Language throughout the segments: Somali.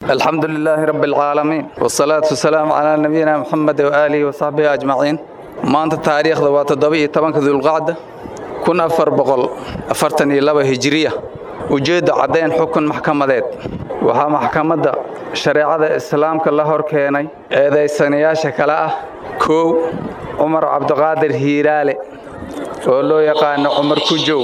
الحمد لله رب العالمين والصلاة والسلام على نبينا محمد وآله وصحبه أجمعين maanta taariikhda waa toddoba-iyo tobanka dulqacda kun afar boqol afartan iyo laba hijiriya ujeedda caddayn xukun maxkamadeed waxaa maxkamadda shareecada islaamka la hor keenay eedaysanayaasha kale ah kow cumar cabdiqaadir hiiraale oo loo yaqaano cumar kujow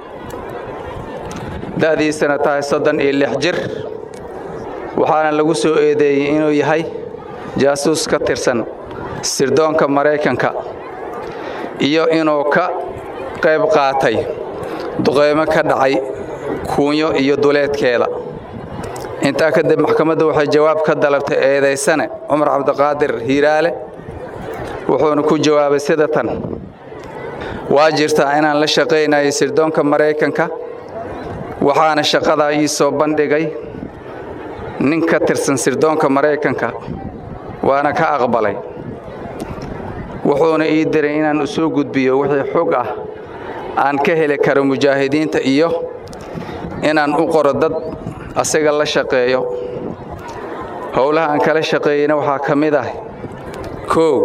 da'diisana tahay soddon iyo lix jir waxaana lagu soo eedeeyey inuu yahay jaasuus ka tirsan sirdoonka maraykanka iyo inuu ka qayb qaatay duqeymo ka dhacay kuunyo iyo duleedkeeda intaa kadib maxkamaddu waxay jawaab ka dalabtay eedaysane cumar cabdiqaadir hiiraale wuxuuna ku jawaabay sida tan waa jirtaa inaan la shaqaynayo sirdoonka maraykanka waxaana shaqadaa ii soo bandhigay nin ka tirsan sirdoonka maraykanka waana ka aqbalay wuxuuna ii diray inaan u soo gudbiyo wixii xog ah aan ka heli karo mujaahidiinta iyo inaan u qoro dad asaga la shaqeeyo howlaha aan kala shaqeeyeyna waxaa ka mid ah kow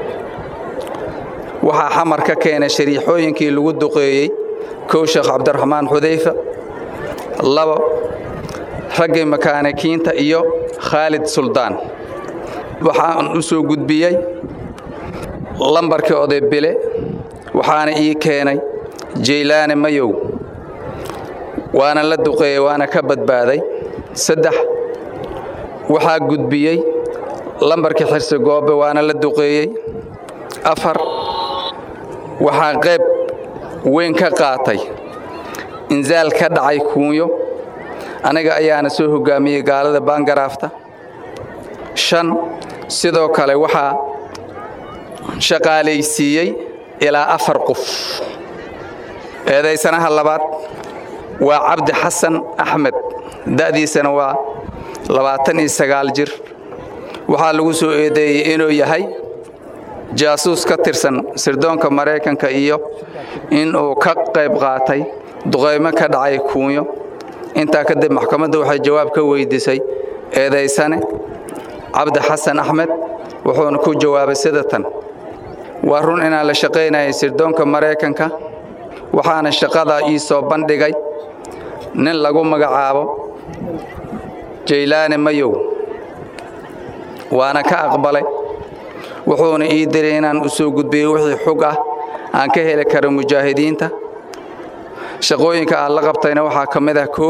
waxaa xamar ka keenay shariixooyinkii lagu duqeeyey kow sheekh cabdiraxmaan xudayfa labo raggii makaanikiinta iyo khaalid suldaan waxaan u soo gudbiyey lambarkii oday bile waxaana ii keenay jaylaane mayow waana la duqeeyey waana ka badbaaday saddex waxaa gudbiyey lambarkii xirsi goobe waana la duqeeyey afar waxaa qayb weyn ka qaatay insaal ka dhacay kuunyo aniga ayaana soo hoggaamiyey gaalada baangaraafta shan sidoo kale waxaa shaqaalaysiiyey ilaa afar qof eedaysanaha labaad waa cabdi xasan axmed da'diisana waa labaatan iyo sagaal jir waxaa lagu soo eedeeyey inuu yahay jaasuus ka tirsan sirdoonka maraykanka iyo inuu ka qayb qaatay duqaymo ka dhacay kuunyo intaa kadib maxkamadda waxay jawaab ka weydiisay eedaysane cabdi xasan axmed wuxuuna ku jawaabay sida tan waa run inaan la shaqaynayay sirdoonka maraykanka waxaana shaqadaa ii soo bandhigay nin lagu magacaabo jaylaane mayow waana ka aqbalay wuxuuna ii diray inaan u soo gudbiyo wixii xog ah aan ka heli karo mujaahidiinta shaqooyinka aan la qabtayna waxaa ka mid ah koo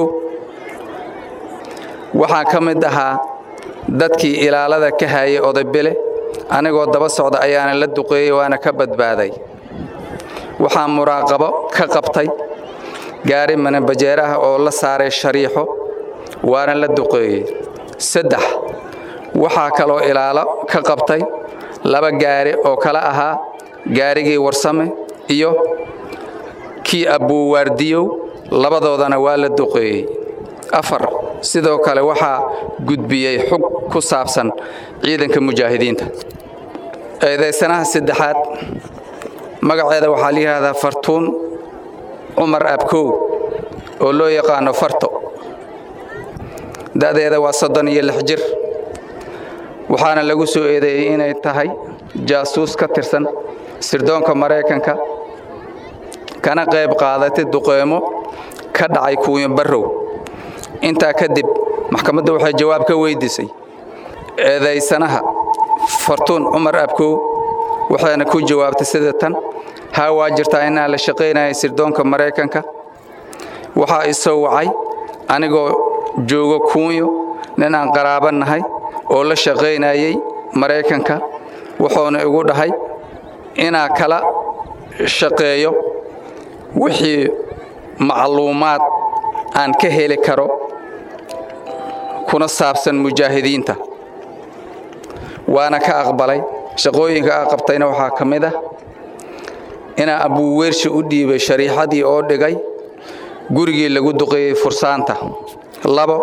waxaa ka mid ahaa dadkii ilaalada ka hayay odaybile anigoo daba socda ayaana la duqeeyey waana ka badbaaday waxaa muraaqabo ka qabtay gaari manabajeer ah oo la saaray shariixo waana la duqeeyey saddex waxaa kaloo ilaalo ka qabtay laba gaari oo kala ahaa gaarigii warsame iyo kii abbuuwaardiyow labadoodana waa la duqeeyey afar sidoo kale waxaa gudbiyey xug ku saabsan ciidanka mujaahidiinta eedaysanaha saddexaad magaceeda waxaa la yidhaahdaa fartuun cumar abkow oo loo yaqaano farto da'deeda waa soddon iyo lix jir waxaana lagu soo eedeeyey inay tahay jaasuus ka tirsan sirdoonka maraykanka kana qayb qaadatay duqeymo ka dhacay kuuyo barrow intaa kadib maxkamadda waxay jawaab ka weydiisay eedaysanaha fartuun cumar abkow waxayna ku jawaabtay sida tan haa waa jirtaa inaan la shaqaynaya sirdoonka maraykanka waxaa isoo wacay anigoo joogo kuunyo nin aan qaraaba nahay oo la shaqaynayay maraykanka wuxuuna igu dhahay inaa kala shaqeeyo wixii macluumaad aan ka heli karo kuna saabsan mujaahidiinta waana ka aqbalay shaqooyinka aa qabtayna waxaa ka mid ah inaa abuuweershi u dhiibay shariixadii oo dhigay gurigii lagu duqeeyey fursaanta labo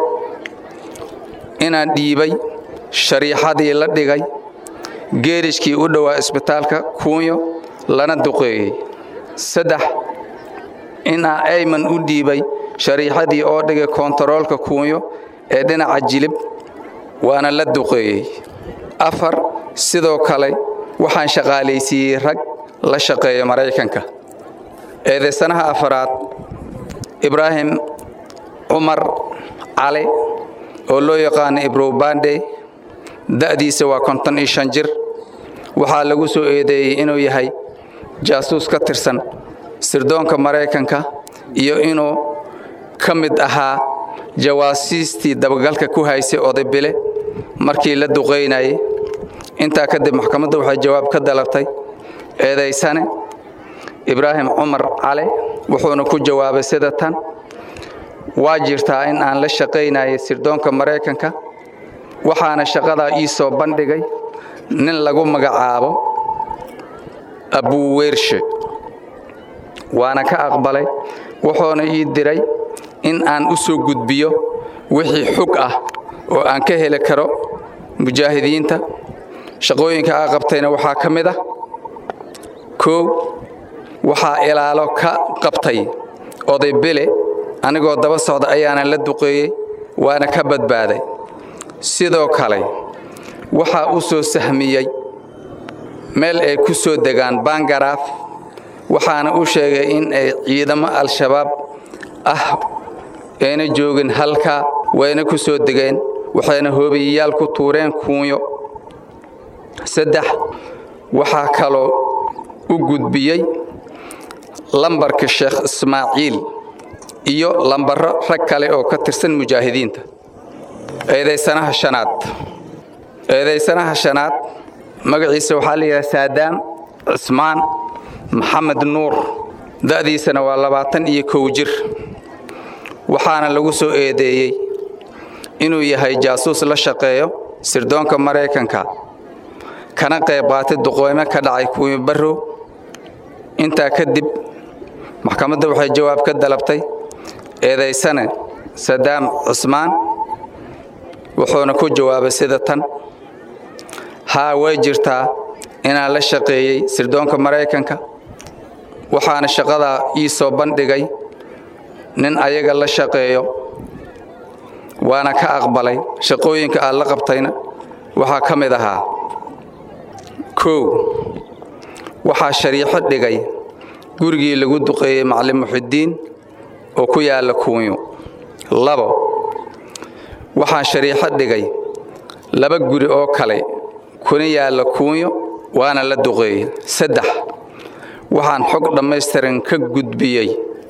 inaan dhiibay shariixadii la dhigay geerishkii u dhowaa isbitaalka kuunyo lana duqeeyey saddex inaa ayman u dhiibay shariixadii oo dhigay koontaroolka kuunyo ee dhinaca jilib waana la duqeeyey afar sidoo kale waxaan shaqaalaysiiyey rag la shaqeeya maraykanka eedaysanaha afaraad ibraahim cumar cali oo loo yaqaano ibrobande da'diisa waa konton iyo shan jir waxaa lagu soo eedeeyey inuu yahay jaasuus ka tirsan sirdoonka maraykanka iyo inuu ka mid ahaa jawaasiistii dabagalka ku haysay odaybile markii la duqaynayay intaa kadib maxkamadda waxay jawaab ka dalabtay eedaysane ibraahim cumar cali wuxuuna ku jawaabay sida tan waa jirtaa in aan la shaqaynayay sirdoonka maraykanka waxaana shaqadaa ii soo bandhigay nin lagu magacaabo abuweershe waana ka aqbalay wuxuuna ii diray in aan u soo gudbiyo wixii xug ah oo aan ka heli karo mujaahidiinta shaqooyinka aa qabtayna waxaa ka mid ah kow waxaa ilaalo ka qabtay oday bele anigoo daba socda ayaana la duqeeyey waana ka badbaaday sidoo kale waxaa u soo sahmiyey meel ay ku soo degaan bangaraaf waxaana u sheegay in ay ciidamo al-shabaab ah ayna joogin halkaa wayna ku soo degeen waxayna hoobiyayaal ku tuureen kuunyo saddex waxaa kaloo u gudbiyey lambarka sheekh ismaaciil iyo lambaro rag kale oo ka tirsan mujaahidiinta eedaysanaha shanaad eedaysanaha shanaad magaciisa waxaa la yidhaha saadaam cismaan maxamed nuur da'diisana waa labaatan iyo kow jir waxaana lagu soo eedeeyey inuu yahay jaasuus la shaqeeyo sirdoonka maraykanka kana qayb qaatay duqooymo ka dhacay kuwii barrow intaa kadib maxkamadda waxay jawaab ka dalabtay eedaysane sadaam cismaan wuxuuna ku jawaabay sida tan haa way jirtaa inaan la shaqeeyey sirdoonka maraykanka waxaana shaqadaa ii soo bandhigay nin ayaga la shaqeeyo waana ka aqbalay shaqooyinka aad la qabtayna waxaa ka mid ahaa kow waxaa shariixo dhigay gurigii lagu duqeeyey macalin muxidiin oo ku yaalla kuunyo labo waxaa shariixo dhigay laba guri oo kale kuna yaalla kuunyo waana la duqeeyey saddex waxaan xog dhammaystiran ka gudbiyey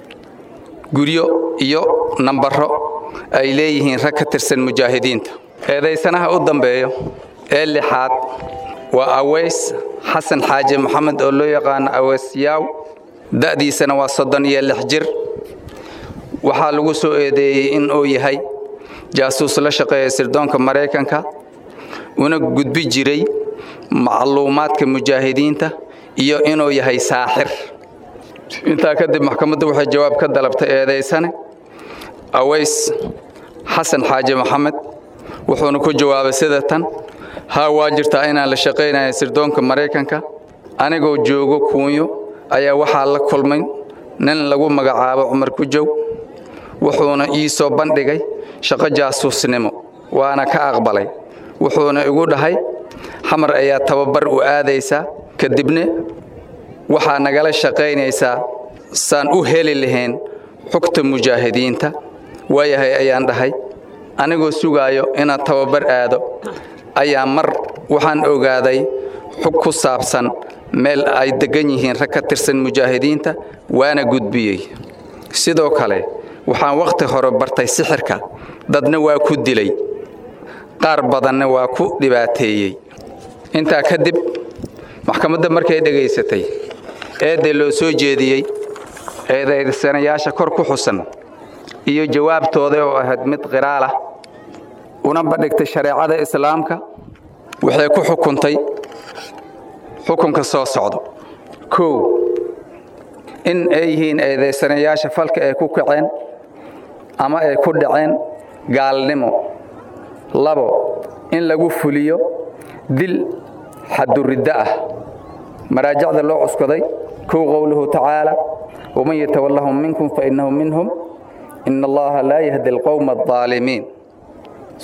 guryo iyo nambaro ay leeyihiin rag ka tirsan mujaahidiinta eedaysanaha u dambeeyo ee lixaad waa aweys xasan xaaji maxamed oo loo yaqaano aweys yaaw da'diisana waa soddon iyo lix jir waxaa lagu soo eedeeyey in uu yahay jaasuus la shaqeeya sirdoonka maraykanka una gudbi jiray macluumaadka mujaahidiinta iyo inuu yahay saaxir intaa kadib maxkamaddu waxay jawaab ka dalabtay eedaysane aweys xasan xaaji maxamed wuxuuna ku jawaabay sida tan haa waa jirtaa inaan la shaqaynaya sirdoonka maraykanka anigoo joogo kuunyo ayaa waxaa la kulmay nin lagu magacaabo cumar kujow wuxuuna ii soo bandhigay shaqo jaasuusnimo waana ka aqbalay wuxuuna igu dhahay xamar ayaa tababar u aadaysaa kadibna waxaa nagala shaqaynaysaa saan u heli lahayn xogta mujaahidiinta waayahay ayaan dhahay anigoo sugaayo inaan tababar aado ayaa mar waxaan ogaaday xog ku saabsan meel ay deggan yihiin rag ka tirsan mujaahidiinta waana gudbiyey sidoo kale waxaan wakhti hore bartay sixirka dadna waa ku dilay qaar badanna waa ku dhibaateeyey intaa kadib maxkamadda markay dhegaysatay eedda loo soo jeediyey eedaysanayaasha kor ku xusan iyo jawaabtooda oo ahayd mid qiraalah una bandhigtay shareecada islaamka waxay ku xukuntay xukunka soo socdo kow in ay yihiin eedaysanayaasha falka ay ku kaceen ama ay ku dhaceen gaalnimo labo in lagu fuliyo dil xaduriddo ah maraajicda loo cuskaday kow qowluhu tacaala waman yatawallahum minkum fainahu minhum ina allaha laa yahdi alqowma aldaalimiin